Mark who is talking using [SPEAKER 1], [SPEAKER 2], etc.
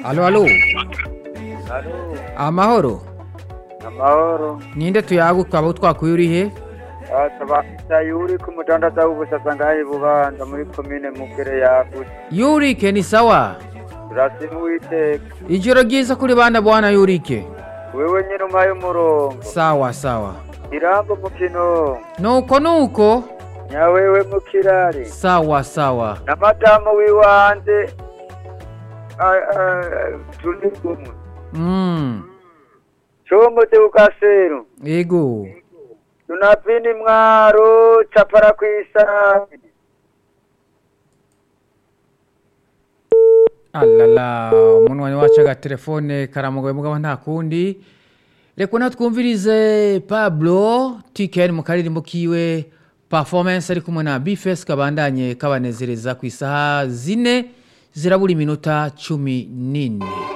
[SPEAKER 1] Alo, alo.
[SPEAKER 2] Alo,
[SPEAKER 1] Amahoro.
[SPEAKER 2] amahoro.
[SPEAKER 1] Ninde tuyaguka abo twakuye uri he?
[SPEAKER 2] Asaba Sayuri ku mudandaza w'ubusasa ngahe bubanza muri komine Mugere yagutse.
[SPEAKER 1] Yurike ni sawa.
[SPEAKER 2] Turasimu Uwiteka.
[SPEAKER 1] Ijoro ryiza kuri bana bwana Yurike.
[SPEAKER 2] Wewe nyine umpaye umurongo.
[SPEAKER 1] Sawa sawa.
[SPEAKER 2] Irambo mukino.
[SPEAKER 1] Nuko nuko.
[SPEAKER 2] Nyawewe mukirari.
[SPEAKER 1] Sawa sawa.
[SPEAKER 2] Na madamu wiwanje. Ah, ah, turi kumwe.
[SPEAKER 1] Mm.
[SPEAKER 2] Comote ukaseru.
[SPEAKER 1] Ego.
[SPEAKER 2] Tunapini mwaro chapara kwisa.
[SPEAKER 1] Alala, umunwanyi wacu agatelefone karamugoye mugabo nta kundi. Reka na twumvirize Pablo TKN mu karirimbo kiwe performance ari kumwe na Bifes kabandanye kabanezereza ku isaha zine zirabura iminota cumi n'ine.